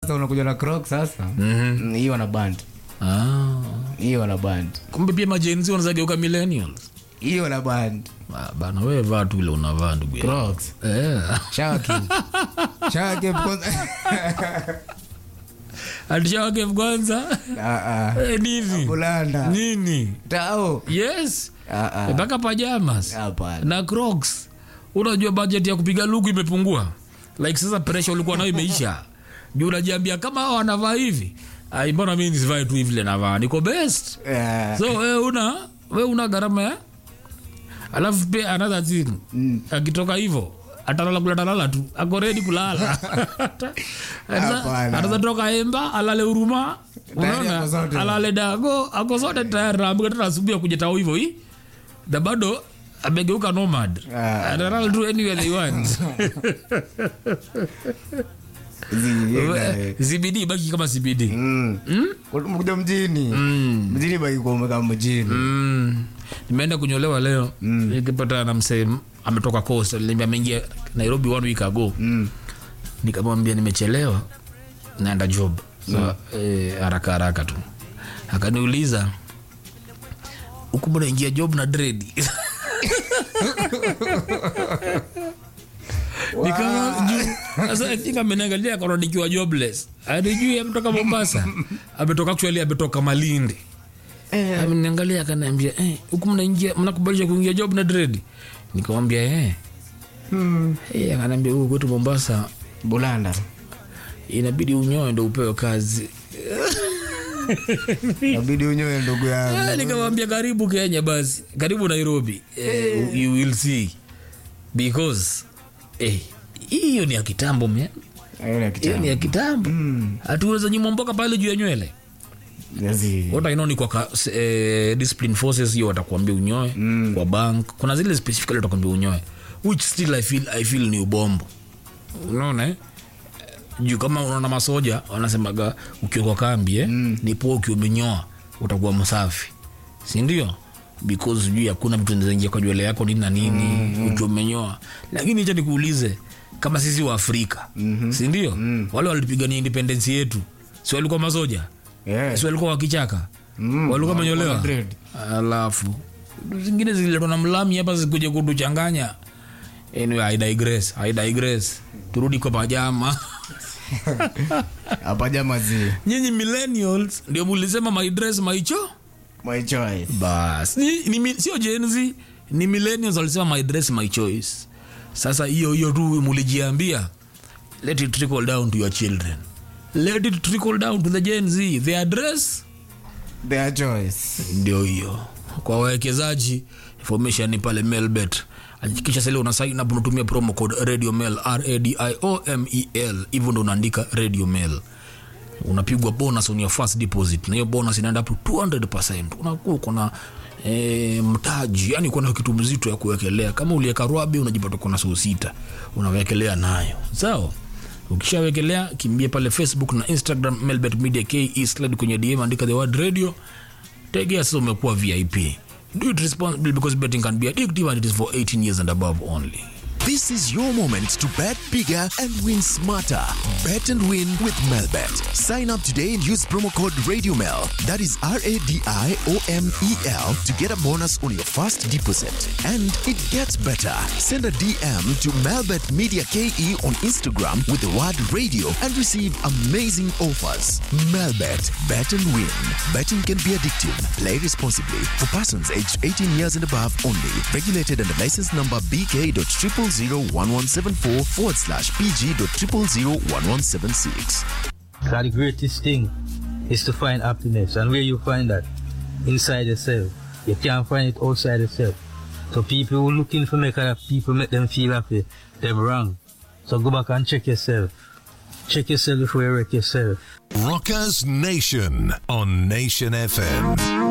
sasa unakuja na croc sasa Mm, hiyo wana band Ah. hiyo wana band kumbe pia majenzi wanazageuka millennials hiyo wana band Ah, bana wewe vaa tu ile unavaa ndugu yangu. crocs Eh. shaki shaki kwanza atishawake kwanza ah ah Eh, nini bulanda nini tao yes ah ah mpaka pajamas hapana na crocs unajua budget ya kupiga luku imepungua like sasa pressure ulikuwa nayo imeisha juu unajiambia kama hao wanavaa hivi ai mbona mimi nisivae tu hivi vile navaa niko best Eh, so we una we una gharama ya alafu pia another thing akitoka hivyo atalala kula talala tu ako ready kulala Hapana. anaweza toka emba alale huruma Tayari ako zote. unaona alale dago ako zote tayari naamka tena asubuhi akuja tao hivyo hii na bado amegeuka nomad Ah. analala tu anywhere they want zi- eh, CBD baki kama CBD mm. kuja mjini mjini baki kuomeka mjini Mm. nimeenda kunyolewa leo nikipata na msee ametoka coast aliniambia ameingia nairobi one week ago Mm. nikamwambia nimechelewa naenda job so, eh, haraka haraka tu akaniuliza huku mbona ingia job na dredi Nikawa juu- sasa I think ameniangalia akaona nikiwa jobless anijui ametoka mombasa ametoka actually ametoka malindi ameniangalia akaniambia eh, huku mnaingia mnakubalisha kuingia job na dredi nikamwambia eh. Eh, akaniambia huku kwetu mombasa bulanda inabidi unyoe ndo upewe kazi nabidi unyoe ndugu yangu Ah, nikamwambia karibu kenya basi karibu nairobi eh, you will see because eh, hiyo ni ya kitambo man. Hiyo ni ya hiyo kitambo. ni ya kitambo hatuweza nyuma mboka pale juu ya nywele Yazi. what I know ni kwa ka, s- eh, discipline forces hiyo watakuambia unyoe mm. kwa bank kuna zile specifically watakuambia unyoe which still I feel, I feel ni ubombo unaona eh? juu kama unaona masoja wanasemaga ukiwa kwa kambi eh? mm. ni poa ukiwa umenyoa utakuwa msafi sindio because juu hakuna vitu zinaingia kwa nywele yako nini na nini mm. ukiwa umenyoa lakini cha nikuulize kama sisi wa afrika mm-hmm. sindio mm. wale walipigania independence yetu si walikuwa masoja Yeah. si walikuwa wakichaka Mm, walikuwa walikuwa manyolewa na dread. alafu zingine zililetwa na mlami hapa zikuja kutuchanganya anyway, I digress, I digress. turudi kwa pajama hapa jamazi nyinyi millennials ndio mulisema my dress my cho my choice bas ni, ni, mi- sio jenzi ni millennials walisema my dress my choice sasa hiyo hiyo tu mulijiambia let it trickle down to your children let it trickle down to the gen z their dress their choice ndio hiyo kwa wawekezaji information ni pale melbet hakikisha sasa una sign up unatumia promo code radio mail radiomel hivyo ndo unaandika radio mail unapigwa bonus on your first deposit na hiyo bonus inaenda up to 200 unakuwa uko na E, mtaji yani kuna kitu mzito ya kuwekelea kama ulieka rwabi unajipata kuna suu sita unawekelea nayo sawa ukishawekelea kimbia pale facebook na instagram melbet media ke slide kwenye dm andika the word radio tegea sasa umekuwa vip do it responsibly because betting can be addictive and it is for 18 years and above only This is your moment to bet bigger and win smarter. Bet and win with Melbet. Sign up today and use promo code RadioMel. That is R A D I O M E L to get a bonus on your first deposit. And it gets better. Send a DM to Melbet Media KE on Instagram with the word radio and receive amazing offers. Melbet. Bet and win. Betting can be addictive. Play responsibly. For persons aged 18 years and above only. Regulated under license number BK.0001174 forward slash PG.0001176. Because the greatest thing is to find happiness. And where you find that? Inside yourself. You can't find it outside yourself. So people who looking for make other people make them feel happy, they're wrong. So go back and check yourself. Check yourself before you wreck yourself. Rockers Nation on Nation FM.